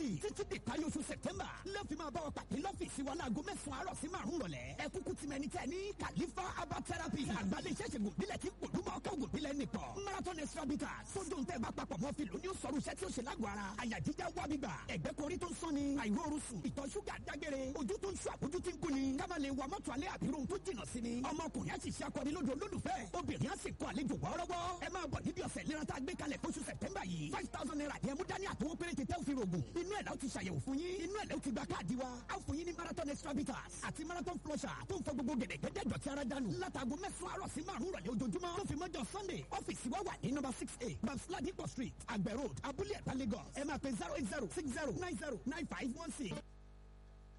yìí títí di parí oṣù sẹ̀tẹ́mbà lọ́ọ̀fì máa bá wa pàdé lọ́fíìsì wa láago mẹ́sàn-án àárọ̀ sí márùn-ún rọ̀lẹ́ ẹ kúkú ti mẹ́ni tẹ́ ní kàlífà herbal therapy àgbàlẹ̀ iṣẹ́ gòbílẹ̀ tí kò dúmọ̀ ọkọ̀ gòbílẹ̀ nìkan marathon extra bitters sójú tẹ́ bá papọ̀ mọ́ fìlú ní sọ̀rọ̀ iṣẹ́ tí ó ṣe lágọ̀ọ́ ara àyà jíjá wá bíbà ẹ̀gbẹ́ korí tó ń sọ́ni àìróorun sùn ìtọ̀ ṣúgà dágbére ojú tó ń ṣú àbójú tí ń kú ni kábà lè wa mọ́tò alẹ́ àbírò tó jìnnà sí ni ọmọkùnrin á sì ṣe akọni lójú olólùfẹ́ obìnrin á sì kọ àlejò wọ́ọ́rọ́wọ́ ẹ máa bọ̀ níbi ọ̀sẹ̀ ìlera tá a gbé kalẹ̀ fóṣù sẹ̀tẹ́mbà yìí five thousand naira ni ẹ mú dání àtọwọ́ péréte tẹ́ ò fi rògùn inú ẹ̀ láti ṣàyẹ̀wò fún yín inú ẹ̀ lẹ́ ti gba káàdì wa á fún yín ní marathon extra bitters àti marathon flusher tó ń fọ gbogbo gẹ̀dẹ̀gẹ̀dẹ̀ dọ̀tí ara dànù látago mẹ́sàn-án àárọ̀ sí márùn-ún rọ̀lẹ́ ojoojúmọ́ tó fi mọ́jọ sunday ọ́fíìsì wa wà ní number six eight babs ladipo street àgbẹ̀ road abúlé ẹ̀ta lagos ẹ máa pe zero eight zero six zero nine zero nine five one six.